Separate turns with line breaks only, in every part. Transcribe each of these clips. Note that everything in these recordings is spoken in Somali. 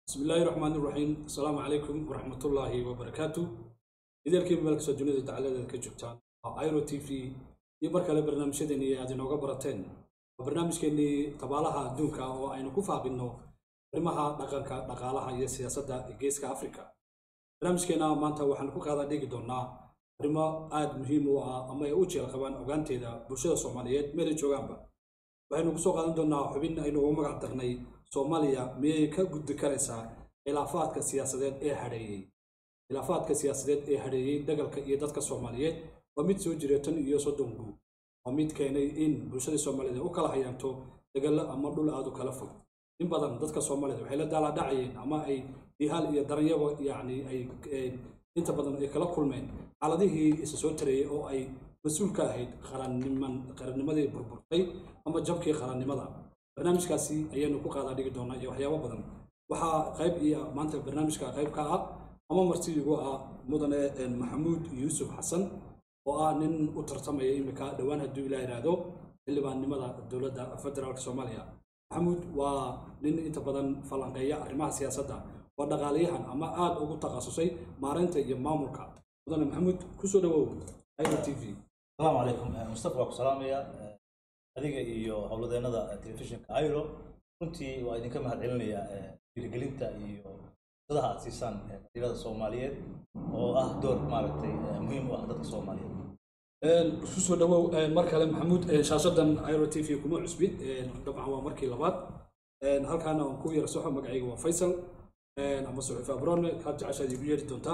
bismi illaahi raxmaan iraxiim asalaamu calaykum waraxmatullaahi wabarakaatu idaelkiiba meel kastoo dunida dacaladeeda ka joogtaan waa iro t v iyo mar kale barnaamijyadeennii aad inooga barateen waa barnaamijkeennii tabaalaha adduunka oo aynu ku faaqinno arrimaha dhaqanka dhaqaalaha iyo siyaasadda geeska afrika barnaamijkeenna maanta waxaanu ku qaadaa dhigi doonnaa arrimo aad muhiim u ah ama ay u jeel qabaan ogaanteeda bulshada soomaaliyeed meelay joogaanba waxaynu kusoo qaadan doonnaa xubin aynu ugu magac darnay soomaaliya miyay ka gudbi karaysaa khilaafaadka siyaasadeed ee hadheeyey khilaafaadka siyaasadeed ee hadheeyey dagalka iyo dadka soomaaliyeed waa mid soo jira tan iyo soddon guud waa mid keenay in bulshadii soomaaliyeed u kala hayaanto dagalo ama dhul aad u kala fog in badan dadka soomaaliyeed waxay la daaladhacayeen ama ay dihaal iyo daranyabo yacni ay inta badan ay kala kulmeen xaaladihii isa soo tarayey oo ay mas-uul ka ahayd qaranniman qarannimadii burburtay ama jabkii qarannimada barnaamijkaasi ayaynu ku qaadaa dhigi doonaa iyo waxyaabo badan waxaa qayb iyo maanta barnaamijka qayb ka ah ama martidigu ah mudane maxamuud yuusuf xasan oo ah nin u tartamaya imika dhowaan hadduu ilaa yidhaahdo xildhibaannimada dowladda federaalka soomaaliya maxamuud waa nin inta badan falanqeeya arrimaha siyaasadda waa dhaqaalayahan ama aad ugu takhasusay maareynta iyo maamulka mudane maxamuud kusoo dhawow iro t v
asalaamu calaykum mustafa waa ku salaamaya adiga iyo howladeennada telefishinka iro runtii waa idinka mahad celinaya dhiirigelinta iyo fursadaha aad siisaan dhalinyarada soomaaliyeed oo ah door maaragtay muhiim u ah dadka soomaaliyeed
kusoo dhawow mar kale maxamuud shaashadan iro t v kuma cusbin dabcan waa markii labaad halkaana aan ku yara soxo magacayga waa faysal ama suxuuf abrone kaad jeceshaad igu yeeri doontaa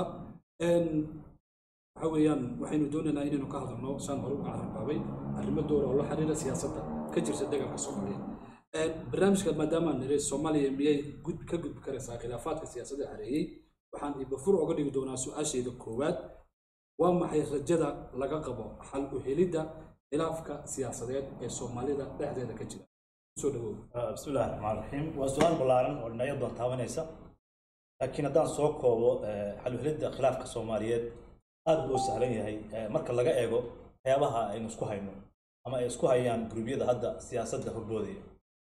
waxa weeyaan waxaynu doonaynaa inaynu ka hadalno saan hore uga cararbaabay arrimo doora oo la xiriira siyaasadda ka jirta dagalka soomaaliyeed barnaamijka maadaamaan nire soomaaliya miyay gud ka gudbi karaysaa khilaafaadka siyaasadda hareeyey waxaan ibafur oga dhigi doonaa su-aashayda koowaad waa maxay rajada laga qabo xal u helidda khilaafka siyaasadeed ee soomaalida dhexdeeda ka jira kusoo dhawow
bismi illahi raxmaan raxiim waa su-aal ballaaran oo dhinacyo doon taabanaysa laakiin haddaan soo koobo xal u helidda khilaafka soomaaliyeed aad buu u sahlan yahay marka laga eego waxyaabaha aynu isku hayno ama ay isku hayaan gurubyada hadda siyaasadda horboodaya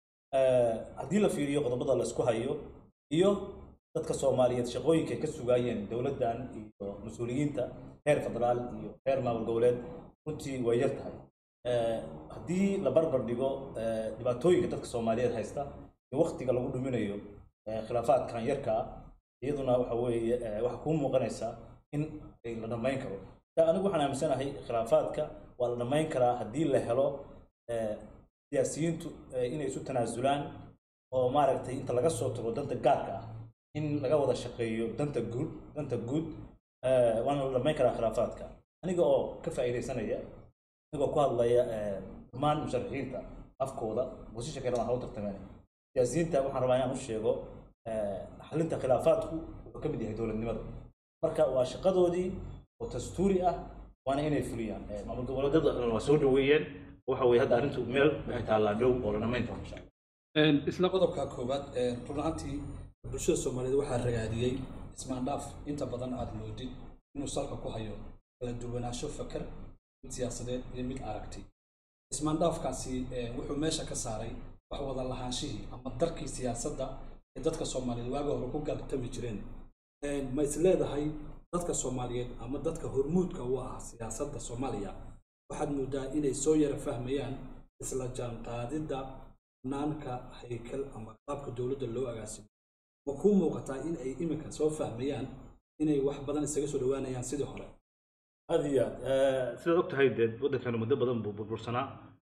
haddii la fiiriyo qodobada la isku hayo iyo dadka soomaaliyeed shaqooyinka ay ka sugaayeen dowladdan iyo mas-uuliyiinta heer federaal iyo heer maamul goboleed runtii way yar tahay haddii la barbar dhigo dhibaatooyinka dadka soomaaliyeed haysta iyo waktiga lagu dhuminayo khilaafaadkan yarka ah iyaduna waxa weeye waxaa kuu muuqanaysaa in la dhammayn karo anigu waxaan aaminsanahay khilaafaadka waa la dhammayn karaa haddii la helo siyaasiyiintu inay isu tanaasulaan oo maaragtay inta laga soo tago danta gaarka ah in laga wada shaqeeyo danta guud danta guud waana la dhammayn karaa khilaafaadka aniga oo ka faa'iidaysanaya anigoo ku hadlaya dhammaan musharaxiinta afkooda bosisha kalena ha u tartameen siyaasiyiinta waxaan rabaa inaan u sheego xalinta khilaafaadku wuxuu ka mid yahay dowladnimada marka waa shaqadoodii oo dastuuri ah waana inay fuliyaan maamul goboleedyada dhan waa soo dhaweeyeen waxa weye hadda arrintu meel waxay taallaa dhow oo la dhammayn karo insha allah
isla qodobka koowaad run ahaantii bulshada soomaaliyeed waxaa ragaadiyey ismaandhaaf inta badan aad moodid inuu salka ku hayo kala duwanaansho fakar mid siyaasadeed iyo mid aragti ismaandhaafkaasi wuxuu meesha ka saaray wax wada lahaanshihii ama darkii siyaasadda ee dadka soomaaliyeed waaga hore ku galtami jireen ma is leedahay dadka soomaaliyeed ama dadka hormuudka u ah siyaasadda soomaaliya waxaad moodaa inay soo yara fahmayaan isla jaanqaadidda naanka haykal ama qaabka dowladda loo agaasimo ma kuu muuqataa in ay iminka soo fahmayaan inay wax badan isaga soo dhowaanayaan sidii hore
aad iyo aad sidaad og tahay dee waddankeenu muddo badan buu burbursanaa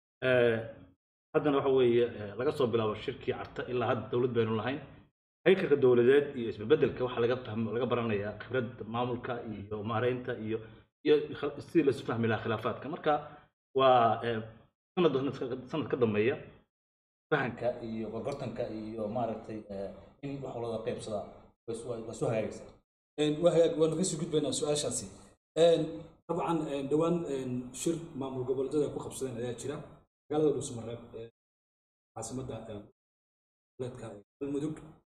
haddana waxa weeye laga soo bilaabo shirkii carta ilaa hadda dowlad baynu lahayn haykalka dowladeed iyo isbedbedelka waxaa laga fahmo laga baranayaa khibradda maamulka iyo maareynta iyo iyo sidii laisu fahmi lahaa khilaafaadka marka waa sanad sanad ka dambeeya fahanka iyo gorgortanka iyo maaragtay in wax walada qaybsadaa waa soo hagaagaysaa
waa hagaag waanu kasii gudbaynaa su-aashaasi dabcan dhowaan shir maamul goboleedyada ay ku qabsadeen ayaa jira magaalada dhuusmareeb caasimadda goboleedka galmudug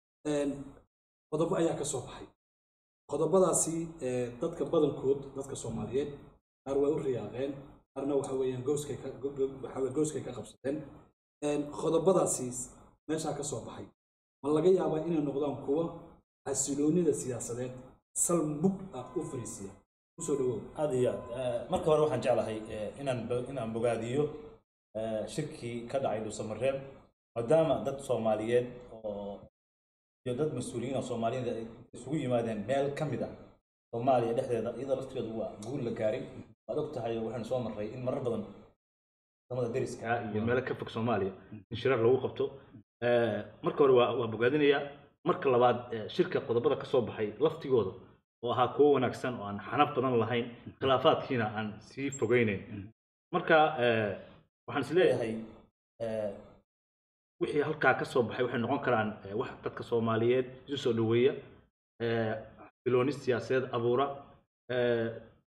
qodobo ayaa ka soo baxay qodobadaasi dadka badankood dadka soomaaliyeed qaar way u riyaaqeen qaarna waxa weeyaan gooskay ka waxaweye gooskay ka qabsadeen qodobadaasi meeshaa ka soo baxay ma laga yaabaa inay noqdaan kuwo xasiloonida siyaasadeed sal mug ah u fariisiya kusoo dhawow
aad iyo aad Eh, marka hore waxaan jeclahay eh, inaan bo- inaan bogaadiyo eh, shirkii ka dhacay dhuusamareeb maadaama dad soomaaliyeed oo iyo dad mas-uuliyiin oo soomaaliyeed ay isugu yimaadeen meel ka mid ah soomaaliya dhexdeeda iyadoo laftigeedu waa guul la gaaray waad og tahay oo waxaan soo marray in marar badan wadamada deriska
iyo meelo ka fog soomaaliya in shirar lagu qabto Eh, marka hore waa waa bogaadinayaa marka labaad eh, shirka qodobada ka soo baxay laftigooda oo ahaa kuwo wanaagsan oo aan xanaf badan lahayn khilaafaadkiina aan sii fogeyneyn marka eh, waxaan is leeyahay eh, wixii halkaa ka soo baxay waxay noqon karaan eh, wax dadka soomaaliyeed isu soo dhoweeya eh, xasilooni siyaasadeed abuura eh,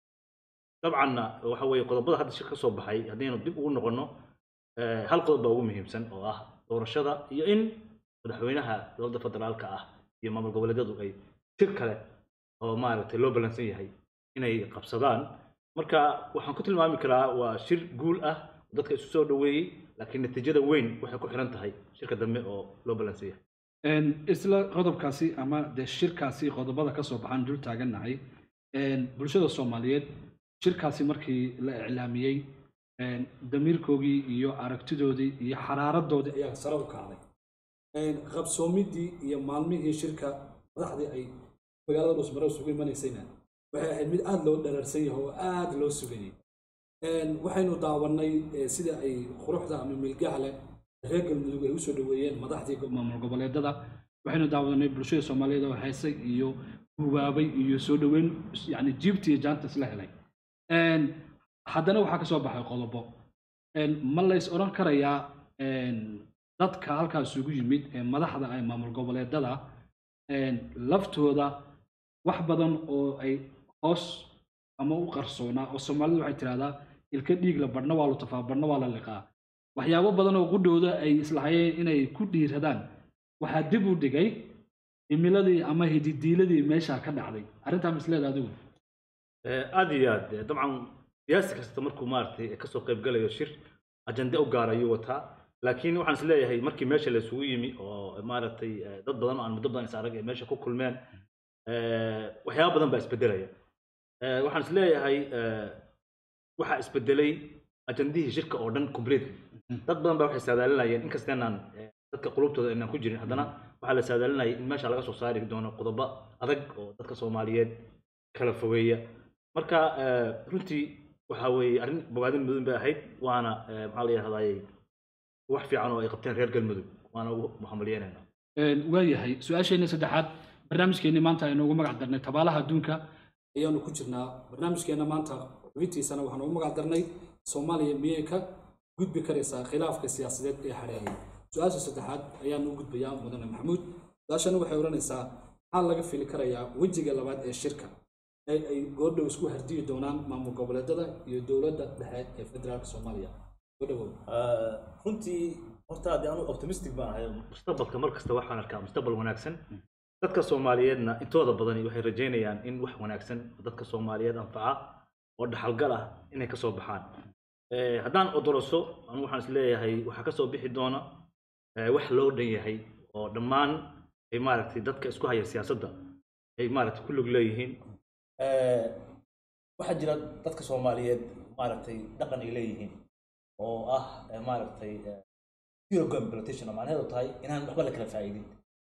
dabcanna waxa weeye qodobada hadda shir ka soo baxay haddaynu dib ugu noqonno eh, hal qodob baa ugu muhiimsan oo ah doorashada iyo in madaxweynaha dowladda federaalka ah iyo maamul goboleedyadu ay shir kale oo maaragtay loo ballansan yahay inay qabsadaan marka waxaan ku tilmaami karaa waa shir guul ah oo dadka isu soo dhoweeyey laakiin natiijada weyn waxay ku xiran tahay shirka dambe oo loo ballansan yahay
Een, isla qodobkaasi ama dee shirkaasi qodobada ka soo baxaan dul taagannahay een, bulshada soomaaliyeed shirkaasi markii la iclaamiyey een, damiirkoogii iyo aragtidoodii iyo xaraaradoodii ayaa sare u kacday Een, qabsoomidii iyo maalmihii shirka madaxdii ay magaalada dhusmare isugu imanaysayna waxay ahayd mid aada loo dhararsan yahay oo aada loo sugayay Een, waxaynu daawanay eh, sida ay quruxda ama milgaha leh reer galmudug ay usoo dhoweeyeen madaxdii go- maamul goboleedada waxaynu daawadanay bulshada soomaaliyeed oo heesay iyo gubaabay iyo soo dhoweyn yani jiibti iyo jaanta isla helay Een, haddana waxaa ka soo baxay qodobo Een, ma lays odhan karayaa een, dadka halkaas isugu yimid ee madaxda ee maamul goboleedada een, laftooda wax badan oo ay hoos ama u qarsoonaa oo soomaalidu waxay tidhahdaa ilka dhiigla badhna waa lutafaa badhna waa la liqaa waxyaabo badan oo qudhooda ay islahayeen inay ku dhiiradaan waxaa dib u dhigay himiladii ama hididiiladii meesha ka dhacday arrintaa misleeda adigu
Eh, aad iyo aad eh, dabcan siyaasi kasta markuu maaragtay kasoo qayb galayo shir ajande u gaar ayuu wataa laakiin waxaan is leeyahay markii meesha la isugu yimi oo maaragtay eh, dad badan oo aan muddo badan is arag ay meesha ku kulmeen eh, waxyaabo badan baa isbedelaya Eh, waxaan is leeyahay eh, waxaa isbedelay ajandihii shirka oo dhan completely dad badan baa waxay saadaalinayeen inkasta inaan eh, dadka qulubtooda inaan ku jirin haddana waxaa la saadaalinayay in meesha laga soo saari doono qodobo adag oo dadka soomaaliyeed kala fogeeya marka eh, runtii waxa weeye arrin bogaadin mudan bay ahayd waana eh, maxaa la yidhahdayey wax fiican oo ay qabteen reer galmudug waana ugu muxamaliyeynayna
Een, waayahay su-aasheenna saddexaad barnaamijkeenni maanta aynu ugu magac darnay tabaalaha adduunka ayaanu ku jirnaa barnaamijkeenna maanta xubintiisana waxaanu ugu magac darnay soomaaliya miyay ka gudbi karaysaa khilaafka siyaasadeed ee xadheeyay su-aasha saddexaad ayaanu u gudbayaa mudane maxamuud su-aashana waxay odhanaysaa maxaa laga fili karayaa wejiga labaad ee shirka ee ay goordhow isku hardiyi doonaan maamul goboleedada iyo dowladda dhexe ee federaalka soomaaliya goodhowow
Eh, runtii horta haddii anu optimistic baan ahay
mustaqbalka mar kasta waxaan arkaa mustaqbal wanaagsan dadka soomaaliyeedna intooda badani waxay rajeynayaan in wax wanaagsan oo dadka soomaaliyeed anfaca oo dhaxalgal ah inay ka soo baxaan Eh, haddaan odoroso anu waxaan is leeyahay waxaa ka soo bixi doona eh, wax loo dhan yahay oo dhammaan ay maaragtay dadka isku haya siyaasadda ay maaragtay ku lug leeyihiin
Eh, waxaa jira dadka soomaaliyeed maaragtay dhaqan ay leeyihiin oo ah eh, maaragtay eh, zero competition oo macnaheedu tahay inaan waxba la kala faa'iidin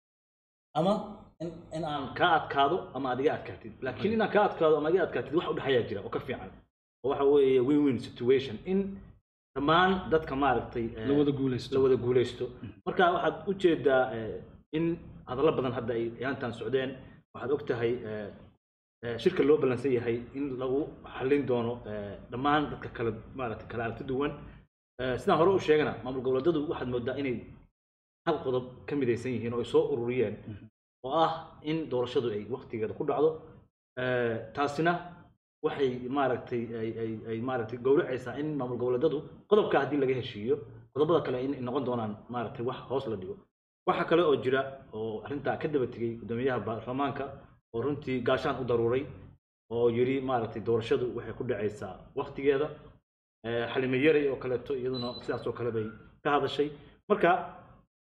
ama in in aan
kaa adkaado ama aad iga adkaatid laakiin inaan kaa adkaado ama iga adkaatid wax u dhexayaa jira oo ka fiican oo waxa weeye win win situation in dhammaan dadka maaragtay eh,
la wada guulaysto
la wada guulaysto marka waxaad u jeedaa eh, in hadallo badan hadda ay yaantan socdeen waxaad og tahay eh, eh, shirka loo ballansan yahay in lagu xallin doono eh, dhammaan dadka kala maaragtay kala aragti duwan Eh, sidaan hore u sheegana maamul goboleedyadu waxaad moodaa inay hal qodob ka midaysan yihiin oo ay soo ururiyeen oo ah in doorashadu ay waqtigeeda ku dhacdo Eh, taasina waxay maaragtay ay ay ay maaragtay gowracaysaa in maamul goboleedyadu qodobka haddii laga heshiiyo qodobada kale in ay noqon doonaan maaragtay wax hoos la dhigo waxa kale oo jira oo arrintaa ka daba tegey guddoomiyaha baarlamaanka oo runtii gaashaan u daruuray oo yidhi maaragtay doorashadu waxay ku dhacaysaa waqtigeeda Eh, xalime yaray oo kaleeto iyaduna sidaas oo kale bay ka hadashay marka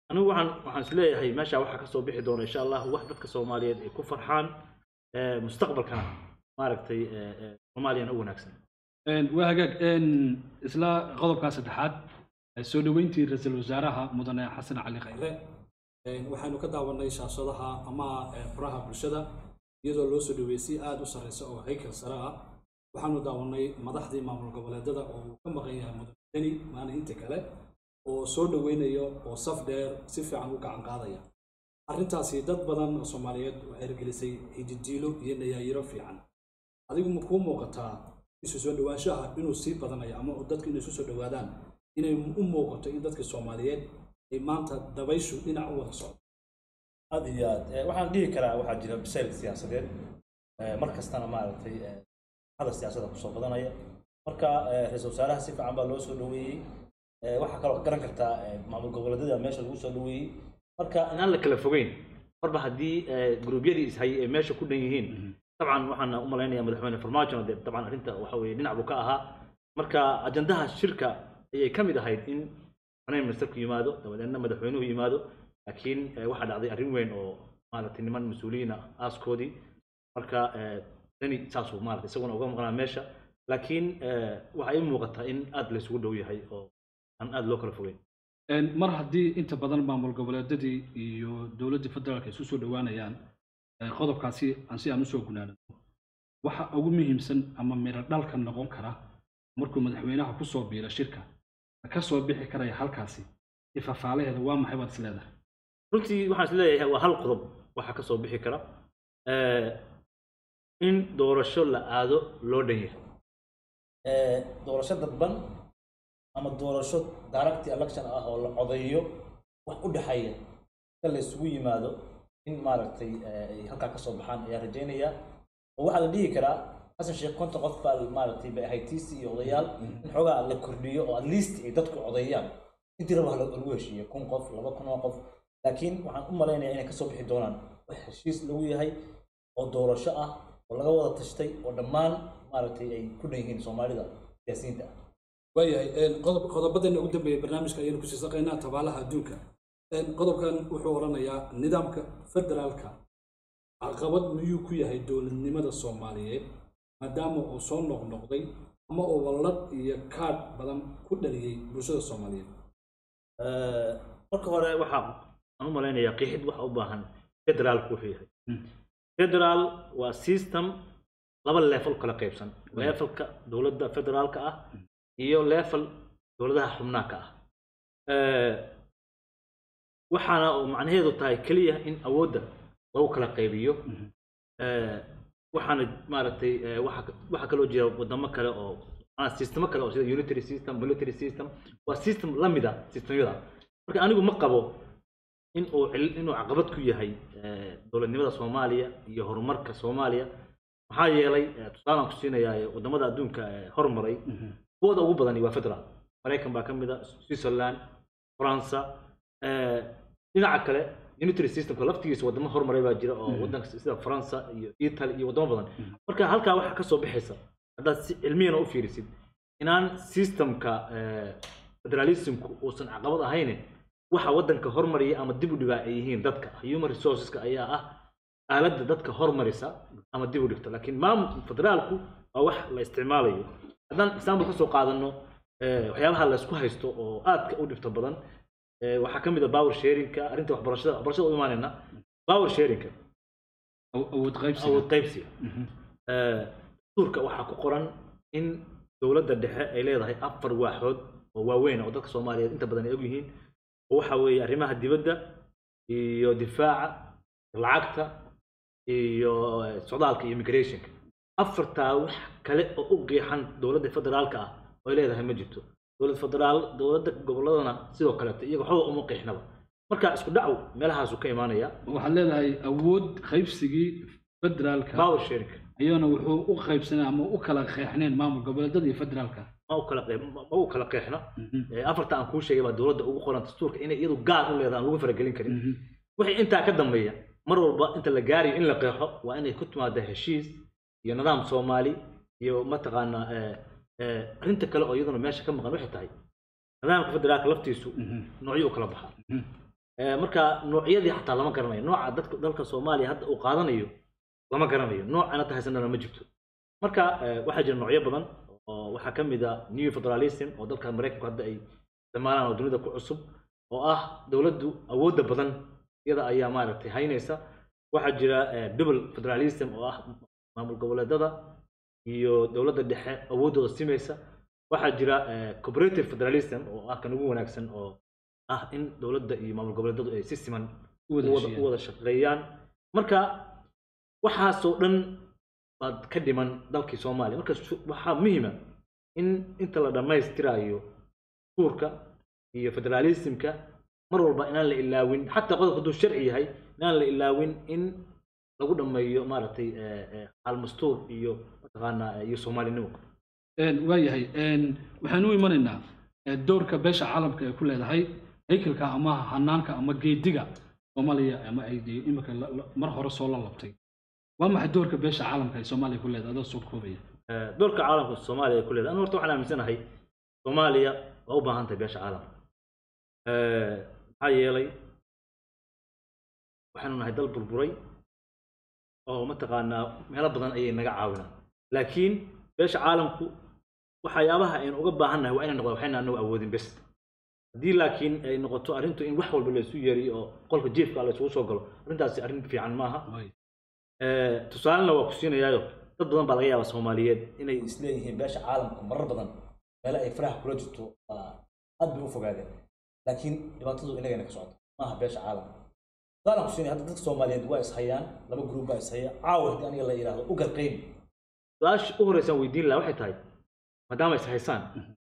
anigu waxaan waxaan isleeyahay meesha waxaa kasoo bixi doona insha allah wax dadka soomaaliyeed ay ku farxaan eh, mustaqbalkana maaragtay eh, eh, soomaaliyana u wanaagsan
Een, waa hagaag een, isla qodobkaa saddexaad ee soo dhoweyntii ra-iisul wasaaraha mudane xasan cali khayre Een, waxaynu ka daawanay shaashadaha ama ee, furaha bulshada iyadoo loo soo dhoweeyey si aada u sarreysa oo haykal sare ah waxaanu daawanay madaxdii maamul goboleedada oo uu ka maqan yahay mudane deni maalin inta kale oo soo dhoweynayo oo saf dheer si fiican u gacan qaadaya arrintaasi dad badan oo soomaaliyeed waxay hirgelisay hididiilo iyo nayaayiro fiican adigu ma kuu muuqataa isu soo dhowaanshaha inuu sii badanayo ama dadku inay isu soo dhowaadaan inay u muuqato in dadka soomaaliyeed ay maanta dabayshu dhinac u wada socdo
aad iyo aad Eh, waxaan dhihi karaa waxaa jira bisayl siyaasadeed Eh, mar kastana maaragtay eh, hadal siyaasada kusoo badanaya marka eh, ra-iisul wasaaraha si fiican baa loo soo dhoweeyey Eh, waxaa kaloo garan kartaa eh, maamul goboleedyada meesha lagu soo dhoweeyey marka
inaan la kala fogeyn marba haddii eh, gruubyadii ishayay ay meesha ku dhan yihiin dabcan waxaan u malaynayaa madaxweyne farmaajo dee dabcan arrinta waxa weeye dhinac buu ka ahaa marka ajandaha shirka ayay ka mid ahayd in prime ministerku yimaado dabadeedna madaxweynuhu yimaado laakiin eh, waxaa dhacday arrin weyn oo maaragtay niman mas-uuliyiin ah aaskoodii marka eh, dani saasuu maaragtay isaguna uga maqnaa meesha laakiin eh, waxaa ii muuqataa in aad laysugu dhow yahay oo aan aad loo kala fogeyn
Een, mar haddii inta badan maamul goboleedyadii iyo dowladdii federaalka isu soo dhowaanayaan ee, qodobkaasi aan si aan usoo gunaanano waxa ugu muhiimsan ama miro dhalka noqon kara markuu madaxweynaha ku soo biiro shirka ka soo bixi karaya halkaasi ifafaalaheeda waa maxay baad is leedahay
runtii waxaan is leeyahay waa hal qodob waxaa ka soo bixi kara Eh, in doorasho la aado loo dhan yahay
eh, doorasho dadban ama doorasho direct election ah oo la codeeyo wax u dhexeeya ka la isugu yimaado in maaragtay eh, ay halkaa ka soo baxaan ayaa rajaynaya oo waxaa la dhihi karaa xasan sheekh konton qof baa maaragtay bay ahayd tiisi iyo odayaal in xoogaa la kordhiyo oo at least ay dadku codeeyaan intii raba hala- lagu heshiiyo kun qof laba kun oo qof laakiin waxaan u malaynayaa inay kasoo bixi doonaan wax heshiis lagu yahay oo doorasho ah oo laga wada tashtay oo dhammaan maaragtay ay ku dhan yihiin soomaalida siyaasiyiinta ah
waayahay een, qodob qodobadeena ugu dambeeya barnaamijka ayaynu kusii saqaynaa tabaalaha adduunka Een, qodobkan wuxuu odhanayaa nidaamka federaalka caqabad miyuu ku yahay dowladnimada soomaaliyeed maadaama uu soo noqnoqday ama uu wallad iyo kaadh badan ku dhaliyey bulshada soomaaliyeed
Eh, marka hore waxaa aan u malaynayaa qeexid waxa u baahan federaalku wuxuu yahay
Mm.
federaal waa system laba level kala qaybsan levelka dowladda federaalka ah iyo level dowladaha xubnaaka ah Eh, waxaana uu macnaheedu tahay keliya in awoodda lagu kala qaybiyo
Mhm.
Eh, waxaana maaragtay eh, waxa waxa kaloo jira wadamo kale oo ah, sistemo kale oo sida unitary system military system waa system la mid ah systemyada marka anigu ma qabo in uu cil- inuu caqabad ku yahay eh, dowladnimada soomaaliya iyo horumarka soomaaliya maxaa yeelay eh, tusaalaan ku siinayaa eh, wadamada adduunka eh, hormaray kuwooda ugu badani waa federal maraykan baa ka mid a switzerland faransa eh, dhinaca kale unitary systemka laftigiisa wadamo hormaray baa jira oo
Mhm.
wadanka sida faransa iyo italy iyo wadamo badan marka halkaa waxaa kasoo bixaysa haddaad si cilmiyana u fiirisid inaan systemka eh, federalismku uusan caqabad ahayne waxa wadanka hormariya ama dib u dhigaa ay yihiin dadka human resourceska ayaa ah aaladda dadka hormarisa ama dib u dhigta laakiin maamul federaalku waa wax la isticmaalayo haddaan example kasoo qaadano eh, waxyaabaha la isku haysto oo aadka u dhibta badan eh, waxaa ka mid a power sharingka arrinta waxbarashada waxbarashada u imaanayna power sharingka
Aw- awood qaybsiga
awood qaybsiga
Mhm.
Eh, dastuurka waxaa ku qoran in dowladda dhexe ay leedahay afar waaxood oo waaweyn oo dadka soomaaliyeed inta badan ay ogyihiin oo waxa weeye arrimaha dibadda iyo difaaca lacagta iyo eh, socdaalka iyo immigrationka afartaa wax kale oo u qiixan dowladda federaalka ah oo ay leedahay ma jirto dowlad federaal dowladda goboladana sidoo kaleeto iyaga waxba uma qiixnaba marka isku dhacu meelahaasu ka imaanaya
waxaad leedahay awood qaybsigii federaalka
power sharing
ayuuna wuxuu u qaybsanay ama u kala qeexneen maamul goboleedyada iyo federaalka
ma u kala qeyb ma ma u kala qeexna
Mhm.
Eh, afarta aan kuu sheegay baa dowladda ugu qoran dastuurka inay iyadu gaar u leedahay aan lagu faragelin karin
Mhm.
wixii intaa ka dambeeya mar walba inta la gaarayo in la qeexo waa inay ku timaada heshiis iyo nidaam soomaali iyo mataqaanaa eh, eh, arrinta kale oo iyaduna meesha ka maqan waxay tahay nidaamka federaalka laftiisu
Mhm.
noocyo u kala baxaa
Mhm.
Eh, marka noocyadii xataa lama garanayo nooca dadka dalka soomaaliya hadda uu qaadanayo lama garanayo noocana tahaysanana ma jirto marka eh, waxaa jira noocyo badan oo waxaa ka mid a new federalism oo dalka maraykanku hadda ay isticmaalaan oo dunida ku cusub oo ah dowladdu awoodda badan iyada ayaa maaragtay haynaysa waxaa jira eh, double federalism oo ah maamul goboleedada iyo dowladda dhexe awooddooda simaysa waxaa jira eh, cooperative federalism oo ah kan ugu wanaagsan oo ah in dowladda iyo maamul goboleedadu ay si siman
U wada
u wada-
heshiiyaan.
u wada shaqeeyaan marka waxaasoo dhan baad ka dhiman dalkii soomaaliya marka su- waxaa muhiima in inta la dhammaystirayo suurka iyo federalismka mar walba inaan la ilaawin xataa qodobka hadduu sharci yahay inaan la ilaawin in lagu dhammeeyo maaragtay eh, eh, almastuur iyo mataqaanaa eh, iyo soomaalinimo
Een, waayahay een, waxaan u imanaynaa eh, doorka beesha caalamka ay ku leedahay haykalka ama hanaanka ama geediga soomaaliya ama ay dee imika la- la- mar hore soo la labtay waa maxay doorka beesha caalamka ay soomaaliya ku leedahay adoo soo koobaya
Eh, doorka caalamka soomaaliya ay ku leedahay anu horta waxaan aaminsanahay soomaaliya waa u baahan tahay beesha caalamka Eh, maxaa yeelay waxaanu nahay dal burburay oo mataqaanaa meelo badan ayay naga caawinaan laakiin beesha caalamku waxyaabaha aynu uga baahan nahay waa inay noqdaan waxayna anagu awoodin bes haddii laakiin ay noqoto arrintu in wax walba laysu yeeriyo oo qolka jiefka la isugu soo galo arrintaasi arrin fiican maaha
Waay.
Eh, tusaalena waa ku siinayaayo dad badan baa laga yaabaa soomaaliyeed inay
isleeyihiin beesha caalamka marar badan meelo ay faraha kula jirto waa aad bay u fogaadeen laakiin dhibaatadu inagana ka socoto maaha beesha caalamka saalan kusiinay hadda dadka soomaaliyeed waa ishayaan laba gruub baa ishaya caawa haddii aniga la yidhaahdo u garqayn
su-aasha u horeysaan weydiin lahaa waxay tahay maadaama is haysaan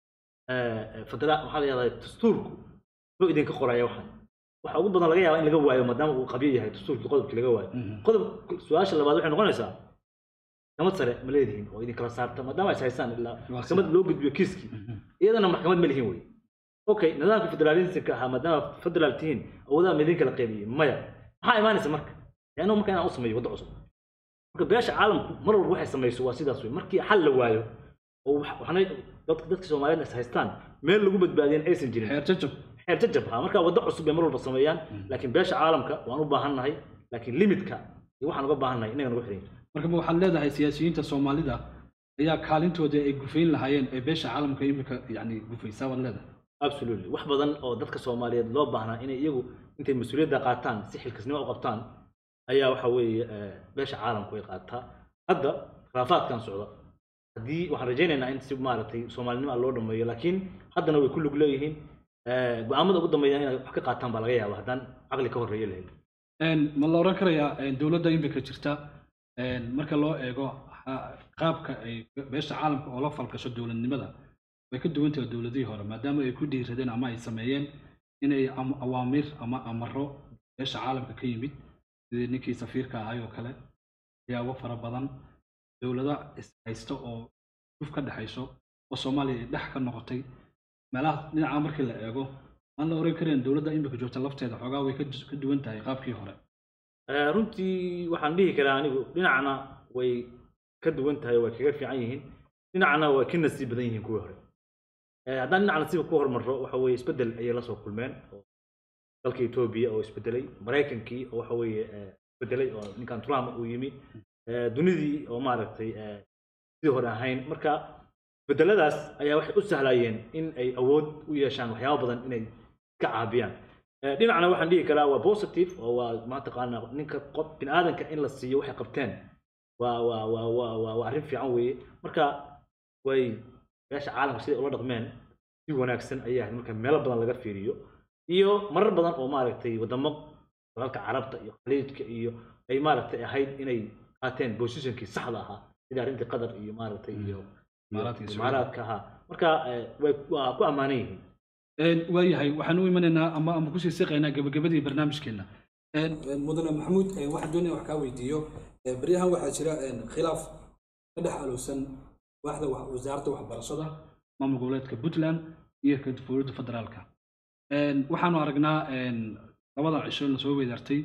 fadra waxaa la yahdaa dastuurku muxuu idinka qoraya waxan waxa ugu badan laga yaabaa in laga waayo maadaama uu qabyo yahay dastuurkii qodobkii laga waayo
Mhm.
qodob su-aasha labaad waxay noqonaysaa maxkamad sare ma leedihiin oo idin kala saarta maadaama is haysaan ilaa
Waa
maxkamad loo gudbiyo kiiskii
Mhm.
iyadana maxkamad ma lihin wey okay nidaamka federalismka ahaa maadaama federaal tihiin awoodaha ma idin kala qaybiyey maya maxaa imaanaysa marka leannahu marka inaan u sameeyo waddo cusub marka beesha caalamku mar walba waxay samayso waa sidaas wey markii xal la waayo oo wax- waxna dadka dadka soomaaliyeed is haystaan meel lagu badbaadiyan aysan jirin
xeer jajab
xeer jajab ha marka waddo cusub bay mar walba sameeyaan laakiin beesha caalamka waan u baahannahay laakiin limitka iyo waxaan uga baahannahay inaga nagu xiran
marka ma waxaad leedahay siyaasiyiinta soomaalida ayaa kaalintooda ay gufayn lahaayeen ee beesha caalamka imika yani gufaysaa baad leedahay
absolutely wax badan oo dadka soomaaliyeed loo baahnaa inay iyagu intay mas-uuliyadda qaataan si xilkasnimo u qabtaan ayaa waxa weeye eh, beesha caalamku ay qaataa hadda khilaafaadkan socda haddii waxaan rajaynaynaa in si maaragtay soomaalinimo loo dhameeyo laakiin haddana way ku lug leeyihiin Eh, go-aamada ugu dambeeya inay wax ka qaataan baa laga yaaba haddaan caqli ka horreeya lahayn
Een, ma la oran karayaa een, dowladda imika jirta een, marka loo eego ha- qaabka ay beesha caalamka oo la falgasho dowladnimada way ka duwan tahay dowladihii hore maadaama ay ku dhiiradeen ama ay sameeyeen inay am- awaamiir ama amaro beesha caalamka ka yimid sidii ninkii safiirka ahay oo kale waxyaabo fara badan dowlado is haysta oo duf ka dhexayso oo soomaaliya ay dhex ka noqotay meelaha dhinaca markii la eego aan la oran karin dowladda imika joogta lafteeda xoogaa way ka dus- ka duwan tahay qaabkii hore
Eh, runtii waxaan dhihi karaa anigu dhinacna way ka duwan tahay way kaga fiican yihiin dhinacna way ka nasiib badan yihiin kuwii hore Eh, haddaan dhinac nasiibka ku hormarro waxa weeye isbeddel ayay la soo kulmeen oo dalka etoobiya oo isbedelay maraykankii oo waxa weeye eh, isbedelay oo ninkan trump uu yimi Eh, dunidii oo maaragtay eh, sidii hore ahayn marka isbedeladaas ayaa waxay u sahlayeen in ay awood u yeeshaan waxyaabo badan inay ka caabiyaan Eh, dhinacna waxaan dhihi karaa waa positive oo waa mataqaana ninka qof bini aadanka in la siiyo waxay qabteen waa waa waa waa waa waa arrin fiican weeye marka way beesha caalamka siday ula dhaqmeen si wanaagsan ayay ahayd marka meelo badan laga fiiriyo iyo marar badan oo maaragtay wadamo dalalka carabta iyo khaliijka iyo ay maaragtay ahayd inay qaateen positionkii saxda ahaa sida arrintii qatar iyo maaragtay iyo iyo
Imaaraadka iyo Sacuudiga.
imaaraadka ahaa marka eh, way waa ku ammaanan yihiin
Een, waayahay waxaan u imanaynaa ama ama kusii siqaynaa gabagabadii barnaamijkeena Een,
mudane maxamuud eh, waxaan doonaya wax kaa weydiiyo Eh, beryahan waxaa jira eh, khilaaf ka dhex alowsan waaxda wax- wasaaradda waxbarashada
maamul goboleedka puntland iyo ka dowladda federaalka Een, waxaanu aragnaa een, labada cisho la soo weydaartay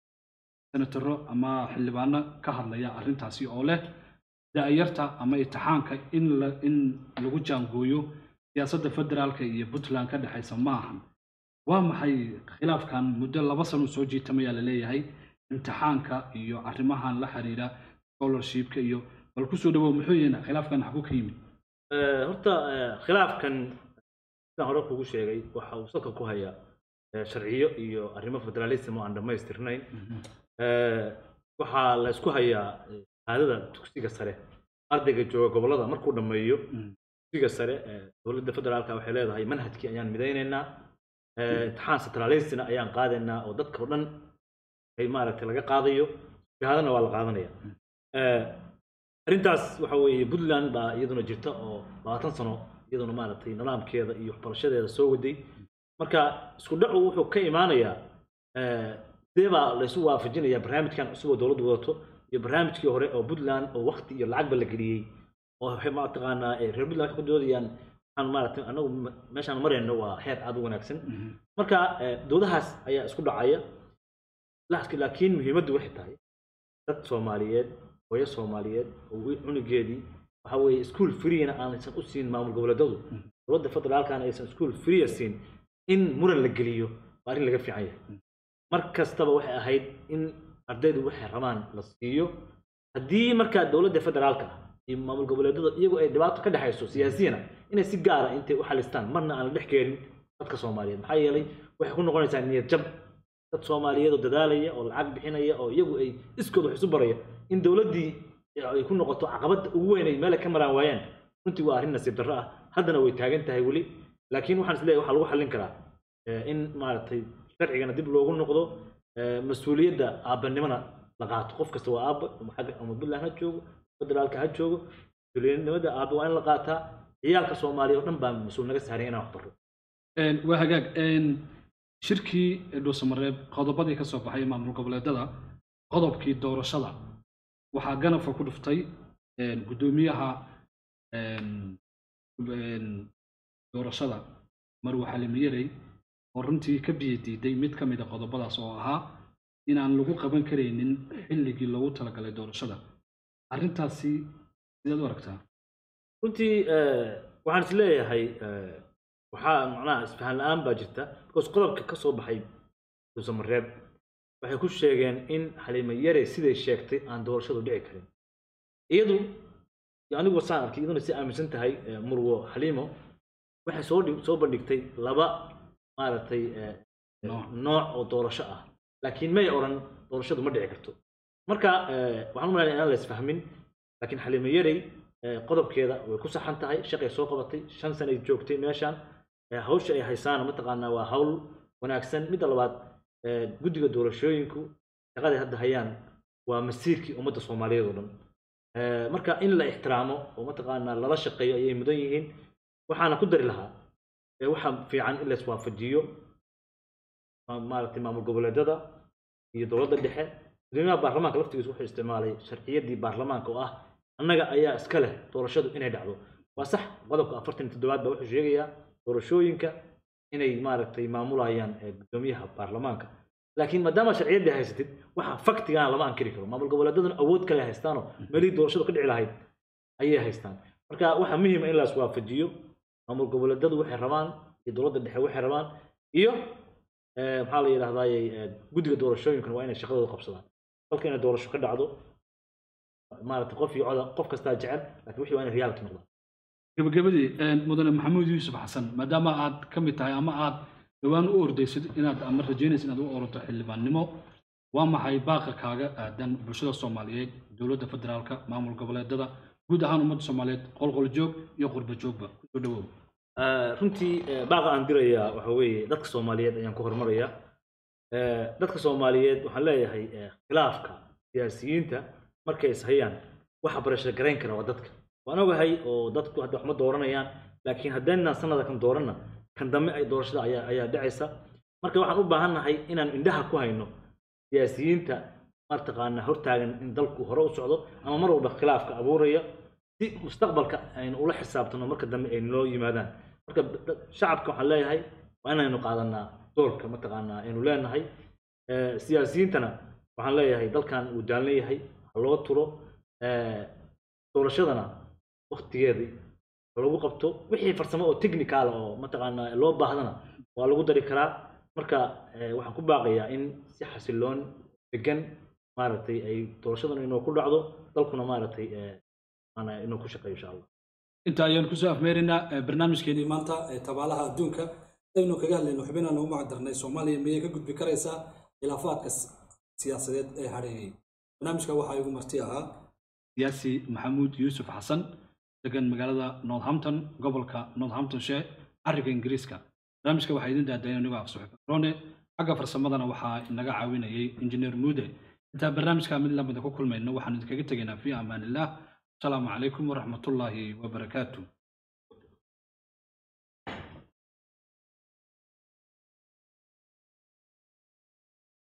senataro ama xildhibaano ka hadlaya arrintaasi oo leh da'yarta ama itixaanka in la in lagu jaangooyo siyaasadda federaalka iyo puntland ka dhexaysa ma ahan waa maxay khilaafkan muddo laba sano soo jiitamayaa la leeyahay imtixaanka iyo arrimahan la xiriira scholarshipka iyo bal kusoo dhawow muxuu yihiin khilaafkan xagu ka yimid
Eh, horta eh, khilaafkan sidaan hore kugu sheegay waxa uu salka ku hayaa eh, sharciyo iyo arrimo federalism oo aan dhammaystirnayn Eh, waxaa la isku hayaa eh, shahaadada dugsiga sare ardayga jooga gobollada markuu dhammeeyo
Mm.
dugsiga sare eh, dowladda federaalka waxay leedahay manhajkii ayaan midaynaynaa Eh, imtixaan centralistina ayaan qaadaynaa oo dadka oo dhan ay maaragtay laga qaadayo shahaadana waa la qaadanaya Eh, arrintaas waxa weeye puntland baa iyaduna jirta oo labaatan sano iyaduna maaragtay nidaamkeeda iyo waxbarashadeeda soo waday marka isku dhacu wuxuu ka imaanayaa eh, sidee baa laysu waafajinaya barnaamijkan cusub oo dowladdu wadato iyo barnaamijkii hore oo puntland oo wakti iyo lacagba la geliyey oo waxay mataqaanaa eh, reer puntland waxay ku doodayaan waxaan maaragtay anagu me- meeshaan marayno waa heer aad u wanaagsan marka eh, doodahaas ayaa isku dhacaya laakiin laakiin muhiimaddu waxay tahay dad soomaaliyeed hooyo soomaaliyeed oo wi- cunugeedii waxa weeye school freena aanaysan u siin maamul goboleedadu dowladda federaalkana aysan school free siin in muran la geliyo waa arrin laga fiican yahay mar kastaba waxay ahayd in ardaydu waxay rabaan la siiyo haddii markaa dowladda federaalka ah iyo maamul goboleedada iyagu ay dhibaato ka dhexayso siyaasiyana inay si gaara intay u xalistaan marna aan la dhex keenin dadka soomaaliyeed maxaa yeelay waxay ku noqonaysaa niyad jab dad soomaaliyeed oo dadaalaya oo lacag bixinaya oo iyagu ay iskood wax isu baraya in dowladdii ay ku noqoto caqabadda ugu weyn ay meel ay ka maraan waayaan runtii waa arrin nasiib darro ah haddana way taagan tahay weli laakiin waxaan isleeyahay waxaa lagu xallin karaa eh, in maaragtay sharcigana dib loogu noqdo eh, mas-uuliyadda aabbanimona la qaato qof kasta waa aabba ama xagga ama puntland ha joogo federaalka ha joogo mas-uuliyadnimada aabba waa in la qaataa ciyaalka soomaaliya oo dhan baa mas-uul naga saaran inaan wax barro
Een, waa hagaag een, shirkii dhuusamareeb qodobadii ka soo baxay maamul goboleedada qodobkii doorashada waxaa ganafka ku dhuftay een, guddoomiyaha een, een, doorashada marwe xalimiyarey oo runtii ka biyo diiday mid ka mid a qodobadaas oo ahaa inaan lagu qaban karaynin xilligii loogu talagalay doorashada arrintaasi sidaad u aragtaa
runtii eh, waxaan is leeyahay eh, waxaa macnaha isfahan la-aan baa jirta because qodobka ka soo baxay duusamareeb waxay ku sheegeen in xaliimo yare siday sheegtay aan doorashadu dhici karin iyadu iyo anigu saan arkay iyaduna si aaminsan tahay eh, murwo xaliimo waxay soo dhig- soo bandhigtay laba maaragtay eh,
Nooc.
nooc oo doorasho ah laakiin may odhan doorashadu ma dhici karto marka eh, waxaan u malaynaya inaan la isfahmin laakiin xaliimo yarey eh, qodobkeeda way ku saxan tahay shaqay soo qabatay shan sana ay joogtay meeshaan eh, hawsha ay haysaana mataqaanaa waa hawl wanaagsan midda labaad eh, guddiga doorashooyinku shaqaday hadda hayaan waa masiirkii ummadda soomaaliyeed oo dhan Eh, marka in la ixtiraamo oo mataqaanaa lala shaqeeyo ayay mudan yihiin waxaana ku dari lahaa eh, waxaa fiican in la iswaafajiyo ma- maaragtay maamul goboleedyada iyo dowladda dhexe guddoomiyaha baarlamaanka laftigiisu wuxuu isticmaalay sharciyadii baarlamaanka oo ah annaga ayaa iska leh doorashadu inay dhacdo waa sax qodobka afartan iyo toddobaad baa wuxuu sheegayaa doorashooyinka inay maaragtay maamulayaan eh, guddoomiyaha baarlamaanka laakiin maadaama sharciyaddii haysatid waxa faktigana lama ankiri karo maamul goboleedyaduna awood kale haystaanoo meelihii doorashadu ka dhici lahayd ayay haystaan marka waxaa muhiima in la iswaafajiyo maamul goboleedyadu waxay rabaan iyo dowladda dhexe waxay rabaan iyo eh, maxaa la yidhahdaaye eh, guddiga doorashooyinkuna waa inay shaqadooda qabsadaan dalka inay doorasho ka dhacdo maaragtay qof iyo coda qof kastaa jecel laakiin wixii waa inay reality noqdaan
gabagabadii een, mudane maxamuud yuusuf xasan maadaama aad ka mid tahay ama aad dhowaan u ordaysid inaad ama rajaynaysid inaad u ordo xildhibaannimo waa maxay baaqa kaaga aadan bulshada soomaaliyeed dowladda federaalka maamul goboleedada guud ahaan ummadda soomaaliyeed qolqol joog iyo qurba joogba kusoo dhawow
Eh, runtii eh, baaqa aan dirayaa waxa weeye dadka soomaaliyeed ayaan ku hormarayaa Eh, dadka soomaaliyeed waxaan leeyahay eh, khilaafka siyaasiyiinta markay ishayaan waxa barasho garayn kara waa dadka waan ogahay oo dadku hadda wax ma dooranayaan laakiin haddaynaan sanada kan dooranna kan dambe ay doorashada ayaa ayaa dhacaysa marka waxaan u baahannahay inaan indhaha ku hayno siyaasiyiinta martaqaana hortaagan in dalku hore u socdo ama mar walba khilaafka abuuraya si mustaqbalka aynu ula xisaabtano marka dambe ay noo yimaadaan marka da- shacabka waxaan leeyahay waa inaynu qaadanaa doorka mataqaanaa aynu leenahay Eh, siyaasiyiintana waxaan leeyahay dalkan uu daalan yahay ha loo turo Eh, doorashadana waktigeedii ha lagu qabto wixii farsamo oo technical oo mataqaanaa loo baahdana waa lagu dari karaa marka eh, waxaan ku baaqayaa in si xasiloon degan maaragtay ay doorashadan inuu ku dhacdo dalkuna maaragtay eh, maanaa inuu ku shaqeeyo insha allah
inta ayaan kusoo afmeeraynaa eh, barnaamijkeenii maanta ee tabaalaha adduunka aynu kaga hadlayno xubinaan ugu macdarnay soomaaliya miyay ka gudbi karaysaa khilaafaadka s- siyaasadeed ee hadheeyey barnaamijka waxaa igu marti ahaa siyaasi maxamuud yuusuf xasan degan magaalada northampton gobolka northamptonshire cariga ingiriiska barnaamijka waxaa idin daadaya anigoo afsuxib rone xagga farsamadana waxaa inaga caawinayay injineer muude intaan barnaamijka mid lamida ku kulmayno waxaan idinkaga tegaynaa fi amaanillaah asalaamu calaykum waraxmatullaahi wabarakaatu